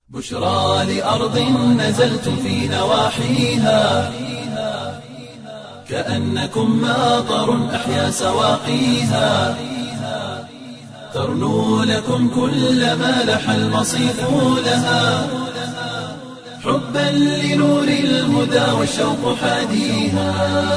بشرى لأرض نزلتم في نواحيها كأنكم ماطر أحيا سواقيها ترنو لكم كل ما لح المصيف لها حبا لنور الهدى والشوق حاديها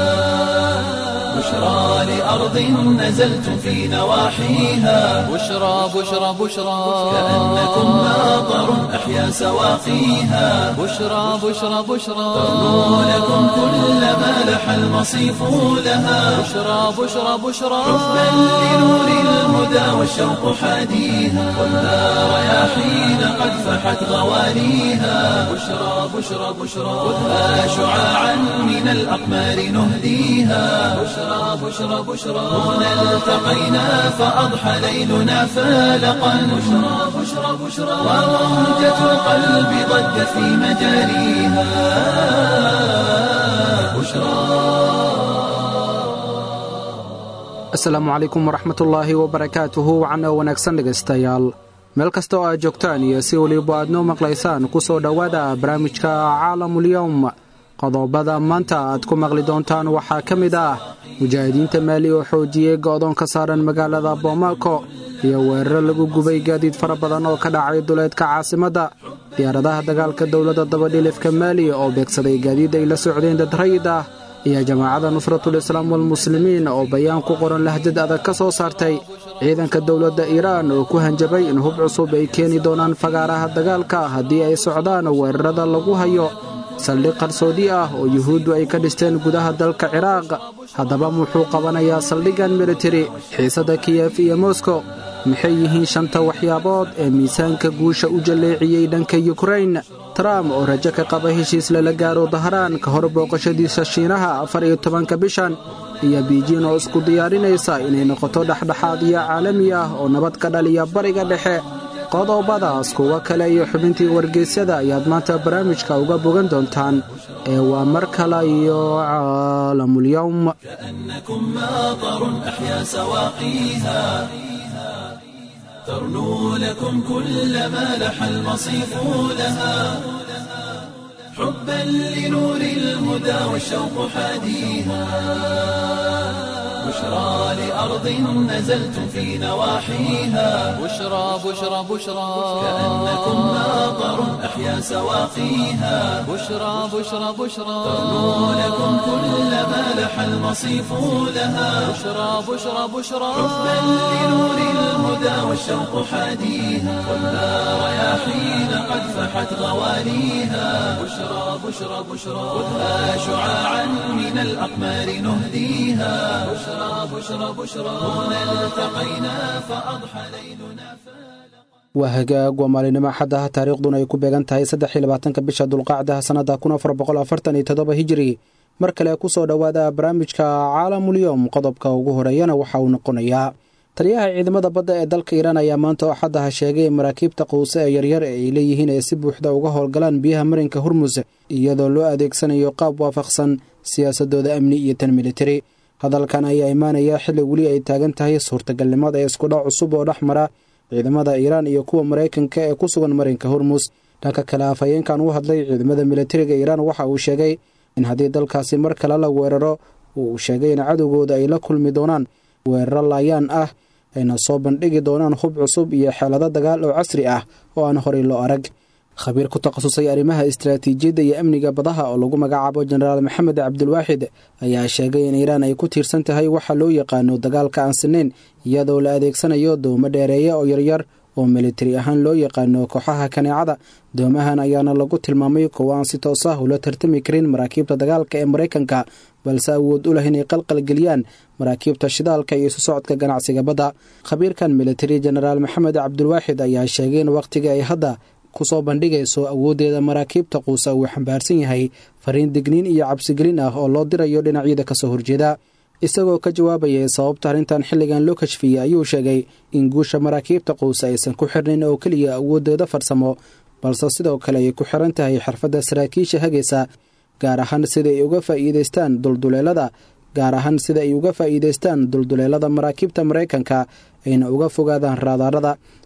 بشرى لأرض نزلتم في نواحيها بشرى بشرى بشرى كأنكم ماطر أحيا سواقيها بشرى بشرى بشرى ترنو لكم كل ما لح المصيف لها بشرى بشرى بشرى حبا لنور الهدى والشوق حاديها والنار رياحين قد فحت غوانيها بشرى بشرى بشرى خذها شعاعا من الأقمار نهديها بشرى بشرى بشرى هنا التقينا فأضحى ليلنا فالقا بشرى بشرى بشرى وموجة القلب ضجت في مجاريها بشرى asalaamu calaykum waraxmatullaahi wabarakaatuhu wacan oo wanaagsan dhegaystayaal meel kasta oo aad joogtaan iyo si weliba aad noo maqlaysaan ku soo dhowaada barnaamijka caalamulyowm qodobada maanta aad ku maqli doontaan waxaa ka mid ah mujaahidiinta maali oo xoojiyey go'doon ka saaran magaalada boomaalko iyo weeraro lagu gubay gaadiid fara badan oo ka dhacay duleedka caasimadda diyaaradaha dagaalka dowladda dabadhilifka maali oo beegsaday gaadiid ay la socdeen dad rayid ah iyo jamaacadda nusratul islaam walmuslimiin oo bayaan ku qoran lahjad adag ka soo saartay ciidanka dowladda iiraan oo ku hanjabay in hub cusub ay keeni doonaan fagaaraha dagaalka haddii ay socdaan weerarada lagu hayo saldhig qarsoodi ah oo yuhuuddu ay ka dhisteen gudaha dalka ciraaq haddaba muxuu qabanayaa saldhiggan militari xiisadda kiyef iyo moskow maxay yihiin shanta waxyaabood ee miisaanka guusha u jalleeciyey dhanka yukrain trump oo rajo ka qaba heshiis lala gaaro dahraan ka hor booqashadiisa shiinaha afar iyo tobanka bishan iyo biijin oo isku diyaarinaysa inay noqoto dhexdhexaad iyo caalami ah oo nabad ka dhaliya bariga dhexe qodobadaas kuwo kale iyo xubintii wargeysyada ayaad maanta barnaamijka uga bogan doontaan ee waa mar kale iyo caalamulyowm كأنكم ماطر أحيا سواقيها ترنو لكم كل ما لح المصيف لها حبا لنور الهدى والشوق حاديها بشرى لأرض نزلتم في نواحيها بشرى بشرى بشرى كأنكم ماطر أحيا سواقيها بشرى بشرى بشرى ترنو لكم كل ما لح المصيف لها بشرى بشرى بشرى حبا لنور الهدى والشوق حاديها والنار رياحين قد فحت غوانيها بشرى بشرى بشرى خذها شعاعا من الأقمار نهديها بشرى بشرى بشرى هنا التقينا فأضحى ليلنا waa hagaag waa maalinimo xaddaha taariikhduna ay ku beegan tahay saddex iyo labaatanka bisha dulqaacdaha sannadda kun afar boqol afartan iyo toddoba hijiri mar kale ku soo dhowaada barnaamijka caalamulyoom qodobka ugu horeeyana waxa uu noqonayaa taliyaha ciidamada badda ee dalka iiraan ayaa maanta oo xaddaha sheegay in maraakiibta quuse ee yaryar ee ay leeyihiin ay si buuxda uga howlgalaan biyaha marinka hormus iyadoo loo adeegsanayo qaab waafaqsan siyaasadooda amni iyo tan militari hadalkan ayaa imaanaya xilli weli ay taagan tahay suurtagalnimada ee iskudhac cusub oo dhex mara ciidamada iiraan iyo kuwa maraykanka ee ku sugan marinka hormus dhanka kale afhayeenkan u hadlay ciidamada militariga iiraan waxa uu sheegay in haddii dalkaasi mar kale la weeraro uu sheegay in cadowgooda ay la kulmi doonaan weeraro laayaan ah ayna soo bandhigi doonaan hub cusub iyo xeelado dagaal oo casri ah oo aan horey loo arag khabiir ku takhasusay arrimaha istaraatiijiyadda iyo amniga badaha oo lagu magacaabo jenaraal maxamed cabdilwaaxid ayaa sheegay in iiraan ay ku tiirsan tahay waxa loo yaqaano dagaalka aan sinayn iyadoo la adeegsanayo doomo dheereeye oo yaryar oo militari ahaan loo yaqaano kooxaha kaneecada doomahan ayaana lagu tilmaamay kuwo aan si toos ah ula tartami karin maraakiibta dagaalka ee maraykanka balse awood u leh inay qalqalgeliyaan maraakiibta shidaalka iyo isu socodka ganacsiga badda khabiirkan militari jenaraal maxamed cabdilwaaxid ayaa sheegay in wakhtiga ay hadda kusoo bandhigayso awooddeeda maraakiibta quusa uu xambaarsan yahay fariin digniin iyo cabsigelin ah oo loo dirayo dhinacyada kasoo horjeeda isagoo ka jawaabayay sababta arrintan xilligan loo kashfiyey ayuu sheegay in guusha maraakiibta quusa aysan ku xirnayn oo keliya awooddeeda farsamo balse sidoo kale ay ku xiran tahay xirfadda saraakiisha hagaysa gaar ahaan sida ay uga faa'iidaystaan dulduleelada gaar ahaan sida ay uga faa'iidaystaan dulduleelada maraakiibta maraykanka ayna uga fogaadaan raadaarada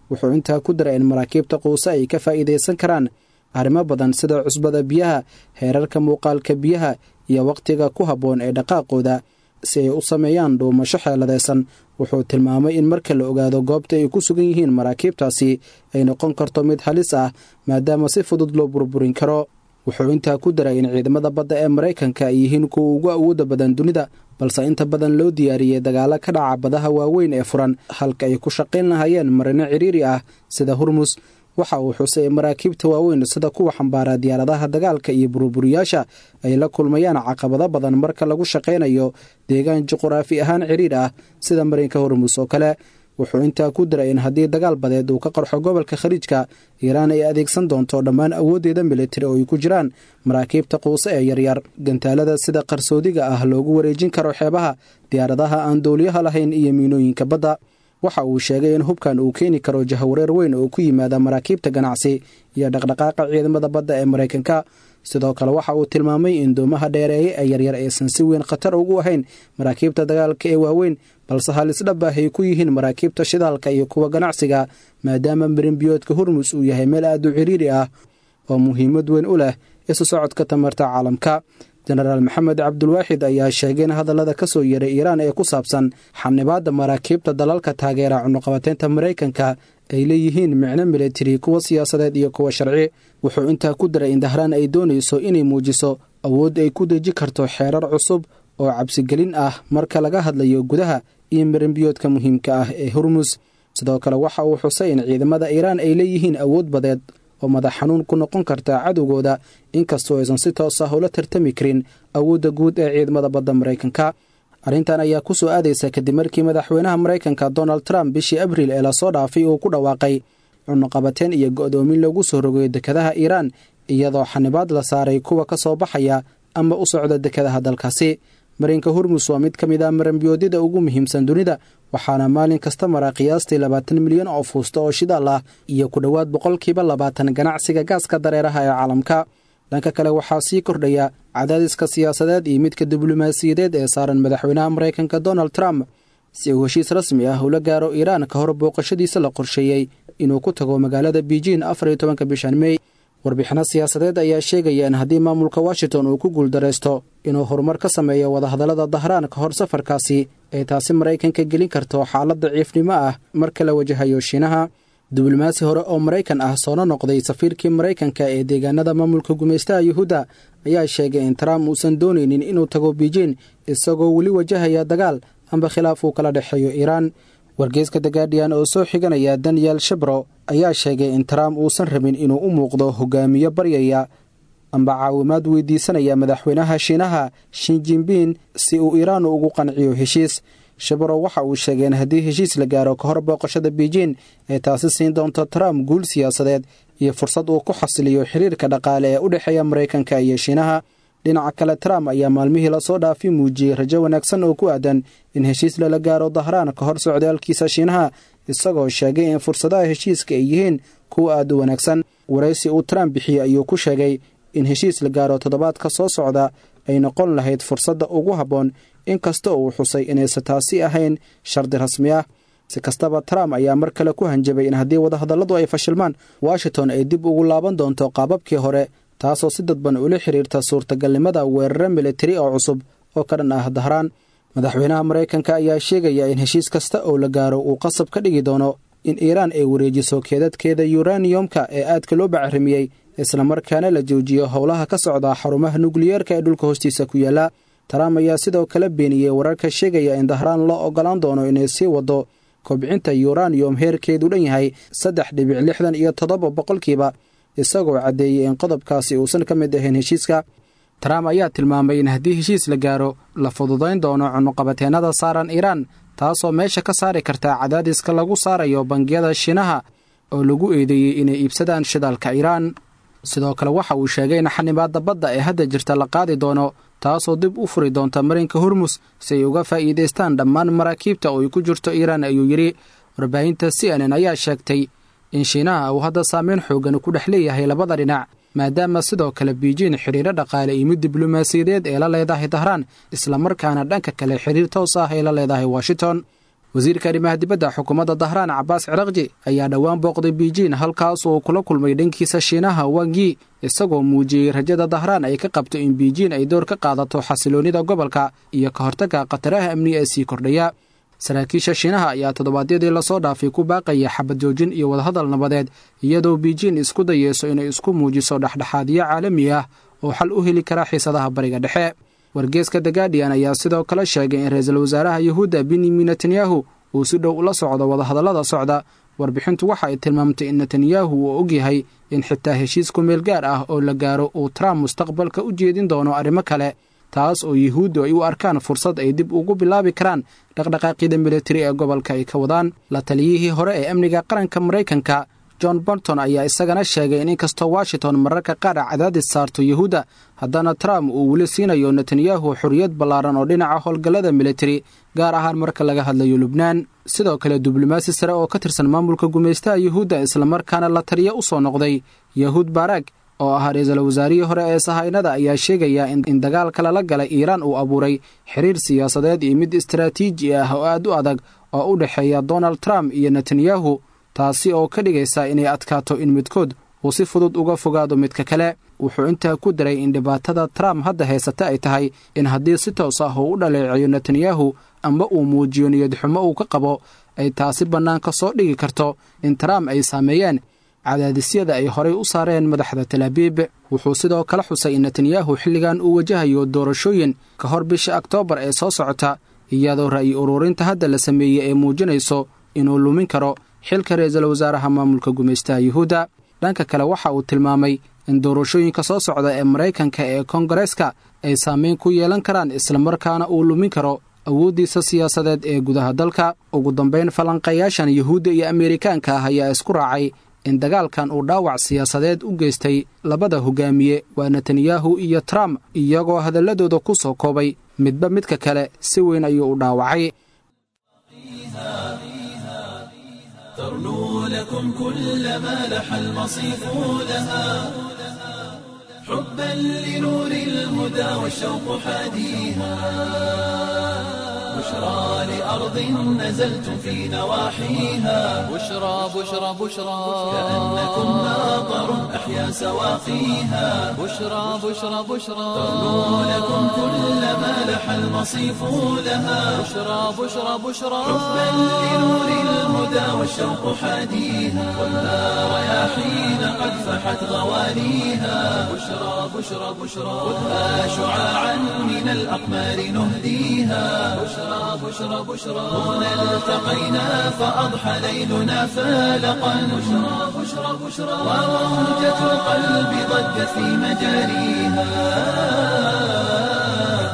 wuxuu intaa ku daray in maraakiibta quuse ay ka faa'iidaysan karaan arrimo badan sida cusbada biyaha heerarka muuqaalka biyaha iyo wakhtiga ku habboon ee dhaqaaqooda si ay u sameeyaan dhuumasho xeeladaysan wuxuu tilmaamay in marka la ogaado goobta ay ku sugan yihiin maraakiibtaasi ay noqon karto mid halis ah maadaama si fudud loo burburin karo wuxuu intaa ku daray in ciidamada badda ee maraykanka ay yihiin kuwa ugu awoodda badan dunida balse inta badan loo diyaariyey dagaalo ka dhaca badaha waaweyn ee furan halka ay ku shaqayn lahayeen marino ciriiri ah sida hurmus waxa uu xusay maraakiibta waaweyn sida kuwa xambaara diyaaradaha dagaalka iyo burburiyaasha ay la kulmayaan caqabado badan marka lagu shaqaynayo deegaan juquraafi ahaan ciriir ah sida marinka hormus oo kale wuxuu intaa ku diray in haddii dagaal badeed uu ka qarxo gobolka khaliijka iiraan ay adeegsan doonto dhammaan awooddeeda militari oo ay ku jiraan maraakiibta quuse ee yaryar gantaalada sida qarsoodiga ah loogu wareejin karo xeebaha diyaaradaha aan dowliyaha lahayn iyo miinooyinka badda waxa uu sheegay in hubkan uu keeni karo jahawareer weyn oo ku yimaada maraakiibta ganacsi iyo dhaqdhaqaaqa ciidamada badda ee maraykanka sidoo kale waxa uu tilmaamay in doomaha dheereeye ee yaryar aysan si weyn khatar ugu ahayn maraakiibta dagaalka ee waaweyn balse halis dhab ah ay ku yihiin maraakiibta shidaalka iyo kuwa ganacsiga maadaama marinbiyoodka hurmus uu yahay meel aad u ciriiri ah oo muhiimad weyn u leh isu socodka tamarta caalamka jenaraal maxamed cabdulwaaxid ayaa sheegay in hadallada ka soo yeeray iiraan ee ku saabsan xanibaadda maraakiibta dalalka taageera cunuqabateynta maraykanka ay leeyihiin micno militari kuwa siyaasadeed iyo kuwa sharci wuxuu intaa ku daray in dahraan ay doonayso inay muujiso awood ay ku deji karto xeerar cusub oo cabsigelin ah marka laga hadlayo gudaha iyo marinbiyoodka muhiimka ah ee hurmus sidoo kale waxa uu xusay in ciidamada iiraan ay leeyihiin awood badeed oo madax xanuun ku noqon karta cadowgooda inkastoo aysan si toos ah ula tartami karin awoodda guud ee ciidamada badda maraykanka arrintan ayaa ku soo aadaysa kadib markii madaxweynaha maraykanka donald trump bishii abriil ee lasoo dhaafay uu ku dhawaaqay cunuqabateen iyo go'doomin lagu soo rogayo dekadaha iiraan iyadoo xanibaad la saaray kuwa ka soo baxaya ama u socda dekadaha dalkaasi marinka hurmus waa mid ka mid ah maranbiyoodyada ugu muhiimsan dunida waxaana maalin kasta mara qiyaastii labaatan milyan oo fuusta oo shidaal ah iyo ku dhowaad boqolkiiba labaatan ganacsiga gaaska dareeraha ee caalamka dhanka kale waxaa sii kordhaya cadaadiska siyaasadeed iyo midka diblomaasiyadeed ee saaran madaxweynaha maraykanka donald trump si uu heshiis rasmi ah ula gaaro iiraan ka hor booqashadiisa la qorsheeyey inuu ku tago magaalada beijing afar iyo tobanka bishan mey warbixino siyaasadeed ayaa sheegaya in haddii maamulka washington uu ku guuldaraysto inuu horumar ka sameeyo wadahadallada dahraan ka hor safarkaasi ay taasi maraykanka gelin karto xaalad daciifnimo ah marka la wajahayo shiinaha diblomaasi hore oo maraykan ah soona noqday safiirkii maraykanka ee deegaanada maamulka gumaystaha yuhuudda ayaa sheegay in trump uusan doonaynin inuu tago beijing isagoo weli wajahaya dagaal amba khilaaf uu kala dhexeeyo iiraan wargeyska the gaardiyan oo soo xiganaya daniel shebro ayaa sheegay in trump uusan rabin inuu u muuqdo hogaamiyo baryaya amba caawimaad weydiisanaya madaxweynaha shiinaha shinjinbin si uu iiraan ugu qanciyo heshiis shebro waxa uu sheegay in haddii heshiis la gaaro ka hor booqashada beijing ay taasi siin doonto trump guul siyaasadeed iyo fursad uu ku xasiliyo xiriirka dhaqaale ee u dhexeeya maraykanka iyo shiinaha dhinaca kale trump ayaa maalmihii lasoo dhaafi muujiyey rajo wanaagsan oo ku aadan in heshiis lala gaaro dahraan ka hor socdaalkiisa shiinaha isagoo sheegay in fursadaha heshiiska ay yihiin kuwa aad u wanaagsan waraysi uu trump bixiyey ayuu ku sheegay in heshiis la gaaro toddobaadka soo socda ay noqon lahayd fursadda ugu habboon inkasta uu xusay inaysan taasi ahayn shardi rasmi ah si kastaba trump ayaa mar kale ku hanjabay in haddii wadahadalladu ay fashilmaan washington ay dib ugu laaban doonto qaababkii hore taasoo si dadban ula xiriirta suurtagalnimada weeraro militari oo cusub oo ka dhan ah dahraan madaxweynaha maraykanka ayaa sheegaya in heshiis kasta oo la gaaro uu qasab ka dhigi doono in iiraan ay wareejiso keedadkeeda yuraniyomka ee aadka loo bacrimiyey islamarkaana la joojiyo howlaha ka socda xarumaha nukliyeerka ee dhulka hoostiisa ku yaala trump ayaa sidoo kale beeniyey wararka sheegaya in dahraan loo ogolaan doono inay sii wado kobcinta yuraniyom heerkeedu dhan yahay saddex dhibic lixdan iyo toddoba boqolkiiba isagoo caddeeyey in qodobkaasi uusan ka mid ahayn heshiiska trump ayaa tilmaamay in haddii heshiis la gaaro la fududayn doono cunuqabateennada saaran iiraan taasoo meesha ka saari karta cadaadiska lagu saarayo bangiyada shiinaha oo lagu eedeeyey inay iibsadaan shidaalka iiraan sidoo kale waxa uu sheegay in xanibaadda badda ee hadda jirta la qaadi doono taasoo dib u furi doonta marinka hormus si ay uga faa'iidaystaan dhammaan maraakiibta oo ay ku jirto iiraan ayuu yidhi warbaahinta c n n ayaa sheegtay in shiinaha uu hadda saameyn xoogan ku dhex leeyahay labada dhinac maadaama sidoo kale biijin xidhiiro dhaqaale iyo mid diblomaasiyadeed ee la leedahay dahraan islamarkaana dhanka kale xidhiir toos ah ay la leedahay washington wasiirka arrimaha dibadda xukuumadda dahraan cabaas cirakji ayaa dhowaan booqday biijin halkaas uu kula kulmay dhankiisa shiinaha wangi isagoo muujiyey rajada dahraan ay ka qabto in biijin ay door ka qaadato xasiloonnida gobolka iyo ka hortagga khataraha amni ee sii kordhaya saraakiisha shiinaha ayaa toddobaadyadii lasoo dhaafay ku baaqaya xabad joojin iyo wadahadal nabadeed iyadoo biijin isku dayeyso inay isku muujiso dhexdhexaadiyo caalami ah oo xal u heli kara xiisadaha bariga dhexe wargeeska the guardian ayaa sidoo kale sheegay in ra-iisul wasaaraha yuhuudda benyamin netanyahu uu si dhow ula socdo wadahadallada socda warbixintu waxa ay tilmaamtay in netanyahu uu ogyahay in xitaa heshiis ku meel gaar ah oo la gaaro uu trump mustaqbalka u jeedin doono arrimo kale taas oo yuhuuddu ay u arkaan fursad ay dib ugu bilaabi karaan dhaqdhaqaaqyada militari ee gobolka ay ka wadaan la taliyihii hore ee amniga qaranka maraykanka john bonton ayaa isagana sheegay in inkastoo washington mararka qaar cadaadis saarto yuhuudda haddana trump uu weli siinayo netanyahu xorriyad ballaaran oo dhinaca howlgallada militari gaar ahaan marka laga hadlayo lubnaan sidoo kale diblomaasi sare oo ka tirsan maamulka gumaystaha yuhuudda islamarkaana la taliya u soo noqday yahuud baarag oo ahaa ra-iisul wasaarihii hore ee sahaynada ayaa sheegaya in dagaalka lala galay iiraan uu abuuray xiriir siyaasadeed iyo mid istaraatiiji ah oo aad u adag oo u dhexeeya donald trump iyo netanyahu taasi oo ka dhigaysa inay adkaato in midkood uu si fudud uga fogaado midka kale wuxuu intaa ku daray in dhibaatada trump hadda haysata ay tahay in haddii si toos ah uu u dhaleeceeyo netanyahu amba uu muujiyo niyadxumo uu ka qabo ay taasi bannaanka soo dhigi karto in trump ay saameeyeen cadaadisyada ay horay u saareen madaxda talaabiib wuxuu sidoo kale xusay in netanyahu xilligan uu wajahayo doorashooyin ka hor bisha oktoobar ee soo socota iyadoo ra'yi ururinta hadda la sameeyey ee muujinayso inuu lumin karo xilka ra-iisul wasaaraha maamulka gumaystaha yuhuudda dhanka kale waxa uu tilmaamay in doorashooyinka soo socda ee maraykanka ee kongareeska ay saameyn ku yeelan karaan islamarkaana uu lumin karo awooddiisa siyaasadeed ee gudaha dalka ugu dambayn falanqayaashan yuhuudda iyo ameerikaanka ah ayaa isku raacay in dagaalkan uu dhaawac siyaasadeed u geystay labada hogaamiye waa netanyahu iyo trump iyagoo hadalladooda ku soo koobay midba midka kale si weyn ayuu u dhaawacay ترنو لكم كل ما لح المصيف لها حبا لنور الهدى والشوق حاديها بشرى لأرض نزلتم في نواحيها بشرى بشرى بشرى كأنكم ماطر أحيا سواقيها بشرى بشرى بشرى ترنو لكم كل ما لح المصيف لها بشرى بشرى بشرى حبا لنور الهدى والشوق حاديها ولا رياحين قد فحت غوانيها بشرى بشرى بشرى خذها شعاعا من الأقمار نهديها بشرى بشرى بشرى هنا التقينا فأضحى ليلنا فالقا بشرى بشرى بشرى وموجة القلب ضجت في مجاريها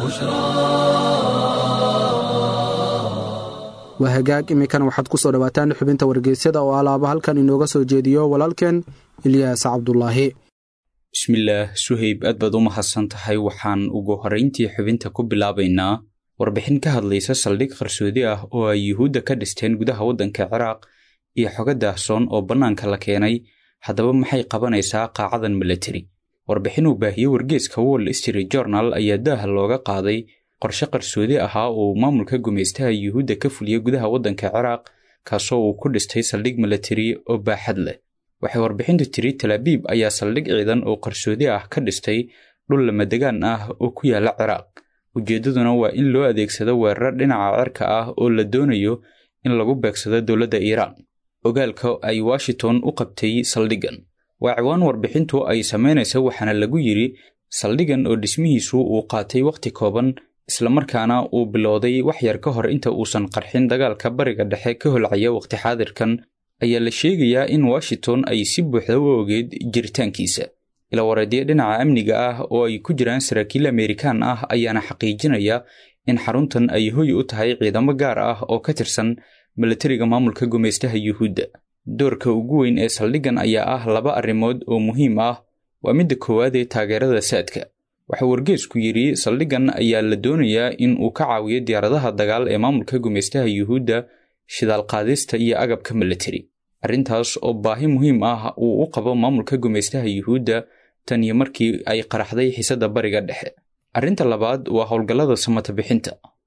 waa hagaag iminkan waxaad ku soo dhowaataan xubinta wargeysyada oo alaaba halkan inooga soo jeediyo walaalkeen ilyaas cabdulaahi bismillaah suhayb aad baad u mahadsan tahay waxaan ugu horrayntii xubinta ku bilaabaynaa warbixin ka hadlaysa saldhig qarsoodi ah oo ay yuhuudda ka dhisteen gudaha waddanka ciraaq iyo xogo daahsoon oo bannaanka la keenay haddaba maxay qabanaysaa qaacadan milatari warbixin uu baahiyey wargeeska wall street journal ayaa daaha looga qaaday qorshe qarsoodi ahaa oo maamulka gumaystaha yuhuudda ka fuliyey gudaha waddanka ciraaq kaasoo uu ku dhistay saldhig milatari oo baaxad leh waxay warbixintu tiri talaabiib ayaa saldhig ciidan oo qarsoodi ah ka dhistay dhul lamadegaan ah oo ku yaala ciraaq ujeeddaduna waa in loo adeegsado weerar dhinaca cirka ah oo la doonayo in lagu beegsado dowladda iiraan ogaalka ay washington u qabtay saldhiggan waa ciwaan warbixintu ay samaynaysa waxaana lagu yidhi saldhiggan oo dhismihiisu uu qaatay wakhti kooban islamarkaana uu bilowday wax yar ka hor inta uusan qarxin dagaalka bariga dhexe ka holcaya wakhti xaadirkan ayaa la sheegayaa in washington ay si buuxda u ogeed jiritaankiisa ilawareedyo dhinaca amniga ah oo ay ku jiraan saraakiil amerikaan ah ayaana xaqiijinaya in xaruntan ay hoy u tahay ciidamo gaar ah oo ka tirsan milatariga maamulka gumaystaha yuhuudda doorka ugu weyn ee saldhiggan ayaa ah laba arrimood oo muhiim ah waa midda koowaad ee taageerada saadka waxaa wargeesku yidhi saldhiggan ayaa la doonayaa in uu ka caawiyo diyaaradaha dagaal ee maamulka gumaystaha yuhuudda shidaal qaadista iyo agabka milatari arrintaas oo baahi muhiim ah uu u qabo maamulka gumaystaha yuhuudda tan iyo markii ay qaraxday xiisadda bariga dhexe arrinta labaad waa howlgallada samata bixinta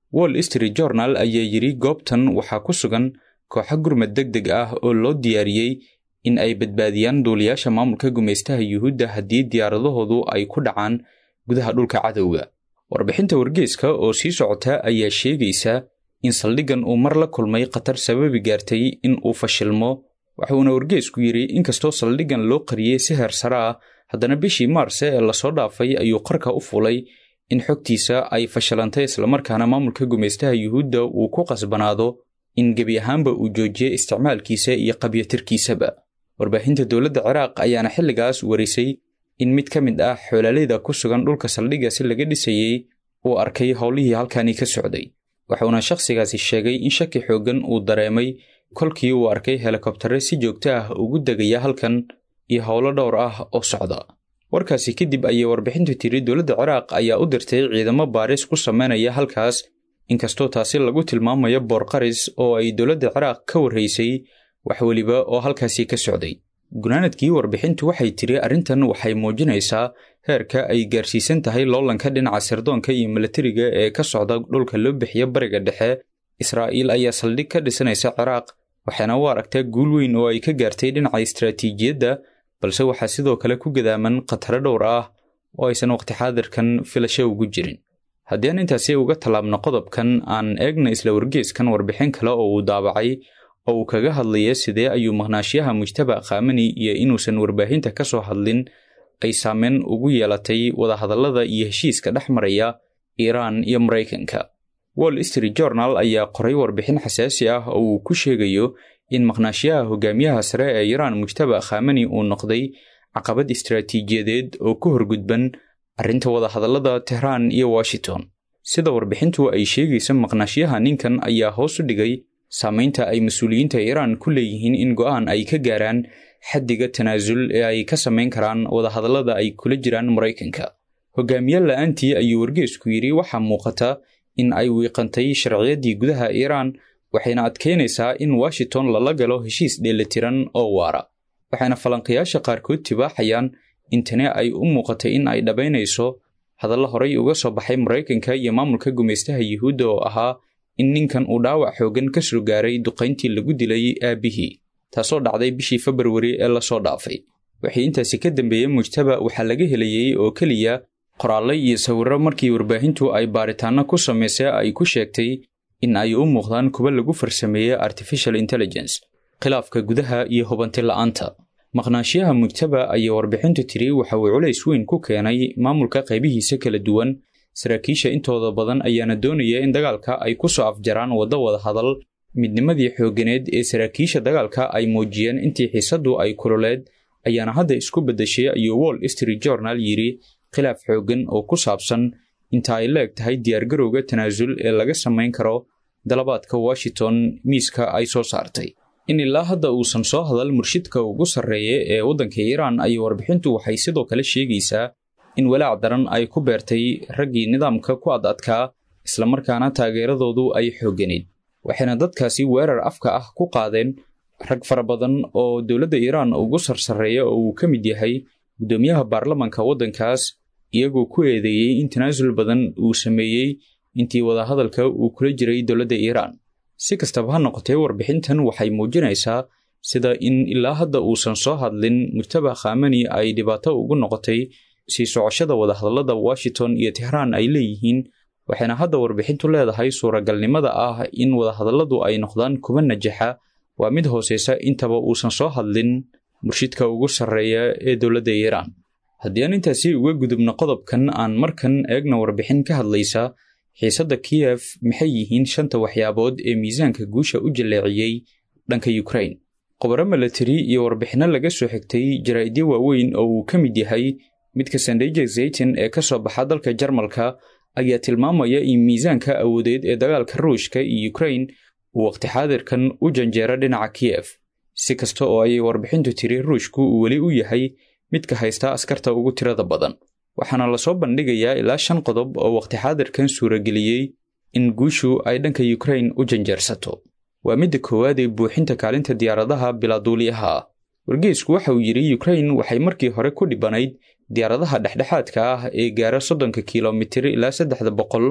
wall street journal ayaa yidhi goobtan waxaa ku sugan kooxo gurmad deg deg ah oo loo diyaariyey in ay badbaadiyaan duuliyaasha maamulka gumaystaha yuhuudda haddii diyaaradahoodu ay ku dhacaan gudaha dhulka cadowga warbixinta wargeeska oo sii socota ayaa sheegaysa in saldhiggan uu mar la kulmay khatar sababi gaartay in uu fashilmo waxuuna wargeesku yidhi inkastoo saldhiggan loo qariyey si heer sare ah haddana bishii maarse ee lasoo dhaafay ayuu qarka u fulay in xogtiisa ay fashilantay islamarkaana maamulka gumaystaha yuhuudda uu ku qasbanaado in gebi ahaanba uu joojiyo isticmaalkiisa iyo qabyatirkiisaba warbaahinta dowladda ciraaq ayaana xilligaas warisay in mid ka mid ah xoolaaleyda ku sugan dhulka saldhiggaasi laga dhisayey uu arkay howlihii halkani ka socday wuxuuna shakhsigaasi sheegay in shaki xooggan uu dareemay kolkii uu arkay helikobtare si joogto ah ugu degaya halkan iyo howlo dhowr ah oo socda warkaasi kadib ayay warbixintu tiri dowladda ciraaq ayaa u dirtay ciidamo baaris ku sameynaya halkaas inkastoo taasi lagu tilmaamayo boorqaris oo ay dowladda ciraaq ka warraysay wax weliba oo halkaasi ka socday gunaanadkii warbixintu waxay tiri arrintan waxay muujinaysaa heerka ay gaarsiisan tahay loolanka dhinaca sirdoonka iyo milatariga ee ka socda dhulka loo bixiyo bariga dhexe israa'iil ayaa saldhig ka dhisanaysa ciraaq waxaana u aragtaa guul weyn oo ay ka gaartay dhinaca istaraatiijiyadda balse waxaa sidoo kale ku gadaaman khataro dhowr ah oo aysan waqti xaadirkan filasho ugu jirin haddii aan intaasi uga tallaabno qodobkan aan eegna isla wargeeskan warbixin kale oo uu daabacay oo uu kaga hadlaya sidee ayuu maqnaashiyaha mujtaba khamani iyo inuusan warbaahinta ka soo hadlin ay saameyn ugu yeelatay wadahadallada iyo heshiiska dhex maraya iiraan iyo maraykanka wall street journal ayaa qoray warbixin xasaasi ah oo uu ku sheegayo in maqnaashiyaha hogaamiyaha sare ee iiraan mujtaba khamani uu noqday caqabad istaraatiijiyadeed oo ku horgudban arrinta wadahadallada tehraan iyo washington sida warbixintu ay sheegaysa maqnaashiyaha ninkan ayaa hoos u dhigay saamaynta ay mas-uuliyiinta iiraan ku leeyihiin in go'aan ay ka gaaraan xaddiga tanaasul ee ay ka samayn karaan wadahadallada ay kula jiraan maraykanka hogaamiye la'aantii ayuu wargeesku yidhi waxaa muuqata in ay wiiqantay sharciyaddii gudaha iiraan waxayna adkaynaysaa in washington lala galo heshiis dheelitiran oo waara waxayna falanqayaasha qaarkood tibaaxayaan in tani ay u muuqatay in ay dhabaynayso hadalla horay uga soo baxay maraykanka iyo maamulka gumaystaha yuhuudda oo ahaa in ninkan uu dhaawac xooggan ka soo gaaray duqayntii lagu dilay aabbihii taasoo dhacday bishii februari ee lasoo dhaafay waxay intaasi ka dambeeyey mujtaba waxaa laga helayey oo keliya qoraallo iyo sawirro markii warbaahintu ay baaritaanno ku samaysay ay ku sheegtay in ay u muuqdaan kuwa lagu farsameeyey artificial intelligence khilaafka gudaha iyo hubanti la'aanta maqnaashiyaha mujtaba ayay warbixintu tiri waxa uu culays weyn ku keenay maamulka qaybihiisa kala duwan saraakiisha intooda badan ayaana doonaya in dagaalka ay ku soo afjaraan waddo wada hadal midnimadii xoogganeed ee saraakiisha dagaalka ay muujiyeen intii xiisaddu ay kululeed ayaana hadda isku beddeshay ayuu wall street journal yidhi khilaaf xooggan oo ku saabsan inta ay leeg tahay diyaargarowga tanaasul ee laga samayn karo dalabaadka washington miiska ay soo saartay in ilaa hadda uusan soo hadal murshidka ugu sarreeya ee waddanka iiraan ayay warbixintu waxay sidoo kale sheegaysaa in walaac daran ay ku beertay raggii nidaamka ku ad adkaa islamarkaana taageeradoodu ay xoogganayd waxayna dadkaasi weerar afka ah ku qaadeen rag fara badan oo dowladda iiraan ugu sarsareeya oo uu ka mid yahay guddoomiyaha baarlamanka waddankaas iyagoo ku eedeeyey in tanaasul badan uu sameeyey intii wadahadalka uu kula jiray dowladda iiraan si kastaba ha noqotee warbixintan waxay muujinaysaa sida in ilaa hadda uusan soo hadlin mujtaba khamani ay dhibaato ugu noqotay sii socoshada wadahadallada washington iyo tehraan ay leeyihiin waxayna hadda warbixintu leedahay suuragalnimada ah in wadahadalladu ay noqdaan kuwa najaxa waa mid hooseysa intaba uusan soo hadlin murshidka ugu sarreeya ee dowladda iiraan haddii aan intaasi uga gudubno qodobkan aan markan eegna warbixin ka hadlaysa xiisadda kiyef maxay yihiin shanta waxyaabood ee miisaanka guusha u jaleeciyey dhanka yukrain qobaro milatari iyo warbixinno laga soo xigtay jaraa'idyo waaweyn oo uu ka mid yahay midka sandege zayton ee ka soo baxa dalka jarmalka ayaa tilmaamaya in miisaanka awoodeed ee dagaalka ruushka iyo yukrain uu waqti xaadirkan u janjeero dhinaca kiyef si kasta oo ayay warbixintu tiri ruushku uu weli u yahay midka haysta askarta ugu tirada badan waxaana lasoo bandhigayaa ilaa shan qodob oo waqti xaadirkan suurageliyey in guushu ay dhanka yukrain u janjeersato waa midda koowaad ee buuxinta kaalinta diyaaradaha bilaaduuliyaha ah wargeysku waxa uu yidhi yukrain waxay markii hore ku dhibanayd diyaaradaha dhexdhexaadka ah ee gaara soddonka kilomitir ilaa saddexda boqol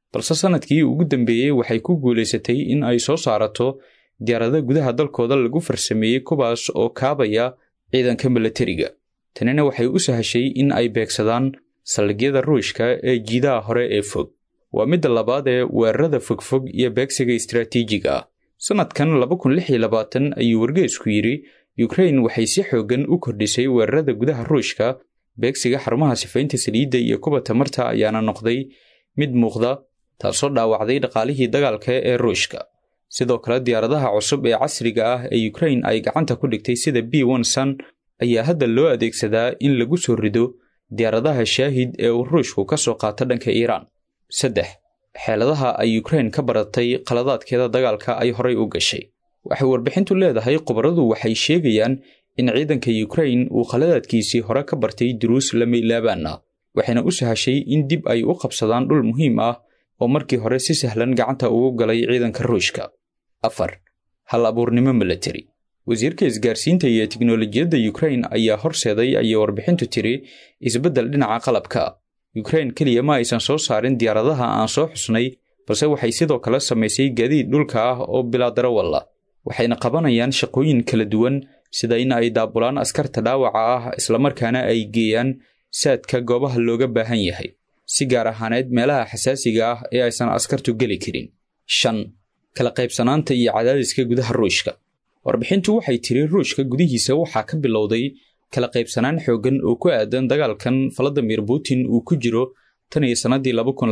balse sanadkii ugu dambeeyey waxay ku guulaysatay in ay soo saarato diyaarado gudaha dalkooda lagu farsameeyey kuwaas oo kaabaya ciidanka milatariga tanina waxay u sahashay in ay beegsadaan saldhigyada ruushka ee jiidaha hore ee fog waa midda labaad ee weerarada fogfog iyo beegsiga istaraatiijiga ah sannadkan ayuu wargeesku yidhi yukrain waxay si xooggan u kordhisay weerarada gudaha ruushka beegsiga xarumaha sifaynta saliidda iyo kuwa tamarta ayaana noqday mid muuqda taasoo dhaawacday dhaqaalihii dagaalka ee ruushka sidoo kale diyaaradaha cusub ee casriga ah ee yukrain ay gacanta ku dhigtay sida b wonson ayaa hadda loo adeegsadaa in lagu soo rido diyaaradaha shaahid ee uu ruushku ka soo qaato dhanka iiraan saddex xeeladaha ay yukrain ka baratay qaladaadkeeda dagaalka ay horay u gashay waxay warbixintu leedahay khubaradu waxay sheegayaan in ciidanka yukrain uu khaladaadkiisii hore ka bartay duruus lama ilaabaan ah waxayna u sahashay in dib ay u qabsadaan dhul muhiim ah oo markii hore si sahlan gacanta ugu galay ciidanka ruushka afar hal abuurnimo milatari wasiirka isgaarsiinta iyo tiknolojiyadda yukrain ayaa horseeday ayay warbixintu tiri isbeddel dhinaca qalabka yukrain keliya ma aysan soo saarin diyaaradaha aan soo xusnay balse waxay sidoo kale samaysay gaadiid dhulka ah oo bilaa darawalla waxayna qabanayaan shaqooyin kala duwan sida in ay daabulaan askarta dhaawaca ah islamarkaana ay geeyaan saadka goobaha looga baahan yahay si gaar ahaaneed meelaha xasaasiga ah ee aysan askartu geli karin shan kala qaybsanaanta iyo cadaadiska gudaha ruushka warbixintu waxay tiri ruushka gudihiisa waxaa ka bilowday kala qaybsanaan xooggan oo ku aadan dagaalkan valadimir putin uu ku jiro tan iyo sannadii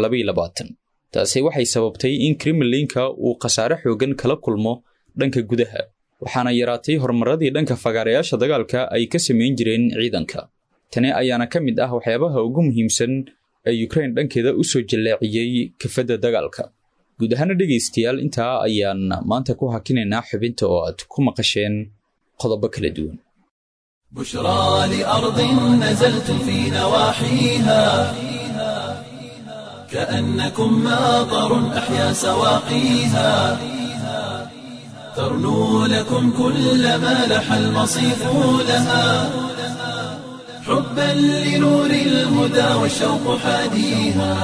taasi waxay sababtay in kremlinka uu khasaare xooggan kala kulmo dhanka gudaha waxaana yaraatay horumaradii dhanka fagaarayaasha dagaalka ay ka samayn jireen ciidanka tani ayaana ka mid ah waxyaabaha ugu muhiimsan ee yukrain dhankeeda u soo jallaaciyey kafadda dagaalka guud ahaana dhegaystayaal intaa ayaan maanta ku hakinaynaa xubinta oo aad ku maqasheen qodobo kala duwan بشرى لأرض نزلتم في نواحيها كأنكم ماطر أحيا سواقيها ترنو لكم كل ما لح المصيف لها حبا لنور الهدى والشوق حاديها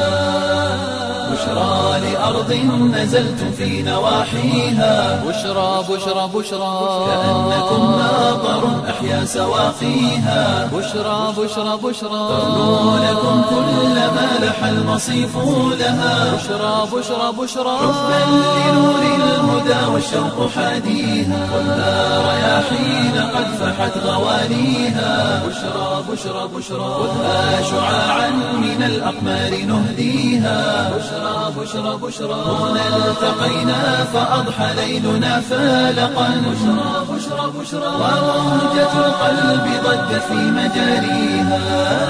بشرى لأرض نزلتم في نواحيها بشرى بشرى بشرى كأنكم ماطر أحيا سواقيها بشرى بشرى بشرى ترنو لكم كل ما لح المصيف لها بشرى بشرى بشرى حبا لنور الهدى والشوق حاديها والنار رياحين قد فحت غوانيها بشرى بشرى بشرى خذها شعاعا من الأقمار نهديها بشرى بشرى بشرى هنا التقينا فأضحى ليلنا فالقا بشرى بشرى بشرى وموجة القلب ضجت في مجاريها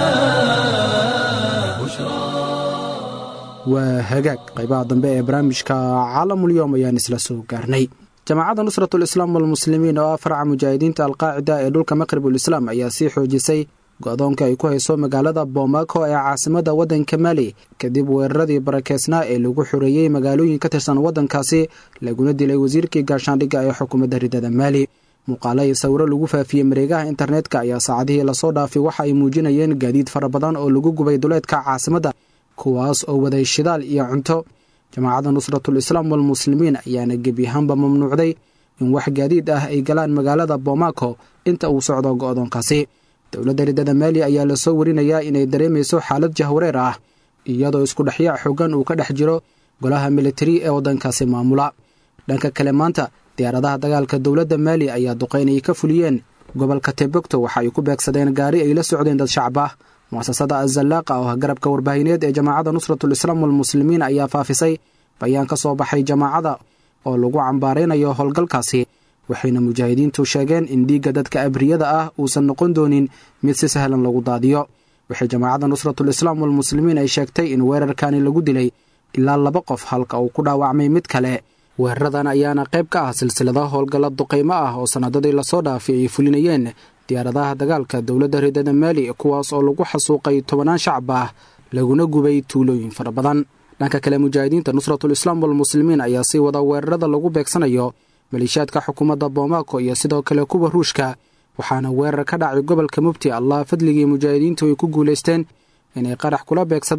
بشرى waa hagaag qaybaha dambe ee barnaamijka caalamulyoom ayaan isla soo gaarnay jamaacadda nusratul islaam walmuslimiin oo ah farca mujaahidiinta alqaacida ee dhulka maqribul islaam ayaa sii xoojisay go-doonka ay ku hayso magaalada boomako ee caasimada waddanka mali kadib weeraradii barakeysnaa ee lagu xoreeyey magaalooyin ka tirsan waddankaasi laguna dilay wasiirkii gaashaandhigga ee xukuumadda ridada maali muuqaalo iyo sawiro lagu faafiyey mareegaha internetka ayaa saacadihii lasoo dhaafay waxa ay muujinayeen gaadiid fara badan oo lagu gubay duleedka caasimadda kuwaas oo waday shidaal iyo cunto jamaacadda nusratul islaam walmuslimiin ayaana gebi ahaanba mamnuucday in wax gaadiid ah ay galaan magaalada boomako inta uu socdo go-doonkaasi dowladda ridada maali ayaa lasoo warinayaa inay dareemayso xaalad jahwareer ah iyadoo isku dhexyaac xoogan uu ka dhex jiro golaha militari ee waddankaasi maamula dhanka kale maanta diyaaradaha dagaalka dowladda maali ayaa duqeyn ay ka fuliyeen gobolka tebogto waxa ay ku beegsadeen gaari ay la socdeen dad shacab ah muasasada azallaaqa oo ah garabka warbaahineed ee jamaacadda nusratul islaam walmuslimiin ayaa faafisay bayaan ka soo baxay jamaacada oo lagu cambaaraynayo howlgalkaasi waxayna mujaahidiintu sheegeen in dhiigga dadka abriyada ah uusan noqon doonin mid si sahlan lagu daadiyo waxay jamaacadda nusratul islaam walmuslimiin ay sheegtay in weerarkani lagu dilay ilaa laba qof halka uu ku dhaawacmay mid kale weeraradan ayaana qayb ka ah silsilada howlgalla duqaymo ah oo sanadadii lasoo dhaafay ay fulinayeen diyaaradaha dagaalka dowladda ridada maali kuwaas oo lagu xasuuqay tobanaan shacab ah laguna gubay tuulooyin fara badan dhanka kale mujaahidiinta nusratul islaam walmuslimiin ayaa sii wada weerarada lagu beegsanayo maleeshiyaadka xukuumadda boomako iyo sidoo kale kuwa ruushka waxaana weerar ka dhacay gobolka mubti allah fadligii mujaahidiintu ay ku guulaysteen inay qarax kula beegsadaan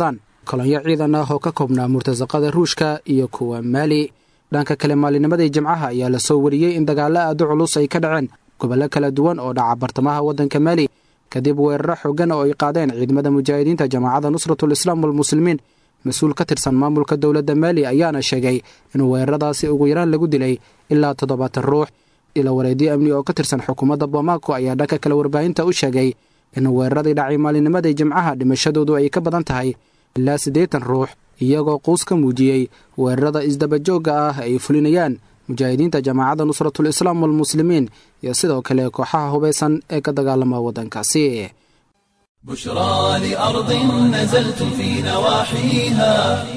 kolonyo ciidan ah oo ka koobnaa murtasaqada ruushka iyo kuwa maali dhanka kale maalinimadii jimcaha ayaa la soo wariyey in dagaallo aada u culus ay ka dhaceen gobollo kala duwan oo dhaca bartamaha waddanka maali kadib weeraro xoogan oo ay qaadeen ciidamada mujaahidiinta jamaacadda nusratul islaam walmuslimiin mas-uul ka tirsan maamulka dowladda maali ayaana sheegay in weeraradaasi ugu yaraan lagu dilay ilaa toddobaatan ruux ila wareedyo amni oo ka tirsan xukuumadda bomaako ayaa dhanka kale warbaahinta u sheegay in weeraradii dhacay maalinimadii jimcaha dhimashadoodu ay ka badan tahay ilaa siddeetan ruux iyagoo quus ka muujiyey weerarada isdabajoogga ah ay fulinayaan mujaahidiinta jamaacadda nusratul islaam walmuslimiin iyo sidoo kale kooxaha hubaysan ee ka dagaalama waddankaasi بشرى لأرض نزلتم في نواحيها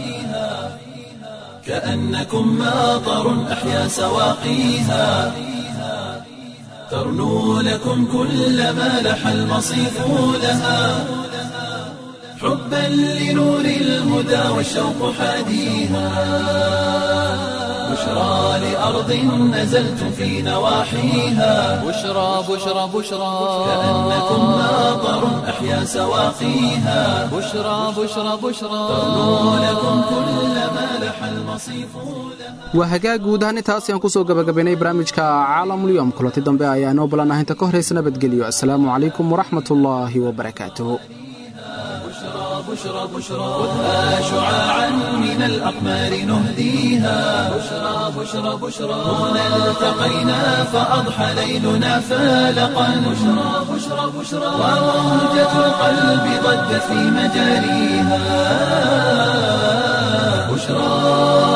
كأنكم ماطر أحيا سواقيها ترنو لكم كل ما لح المصيف لها حبا لنور الهدى والشوق حاديها بشرى لأرض نزلتم في نواحيها بشرى بشرى بشرى كأنكم ماطر أحيا سواقيها بشرى بشرى بشرى ترنو لكم كل ما لح المصيف waa hagaag guud ahaan intaas ayaan kusoo gabagabaynay barnaamijka caalamulyoom kulanti dambe ayaa inoo ballanah inta ka horaysa nabadgelyo assalaamu calaykum waraxmatullaahi wabarakaatuh بشرى بشرى خذها شعاعا من الأقمار نهديها بشرى بشرى بشرى هنا التقينا فأضحى ليلنا فالقا بشرى بشرى بشرى وموجة القلب ضجت في مجاريها بشرى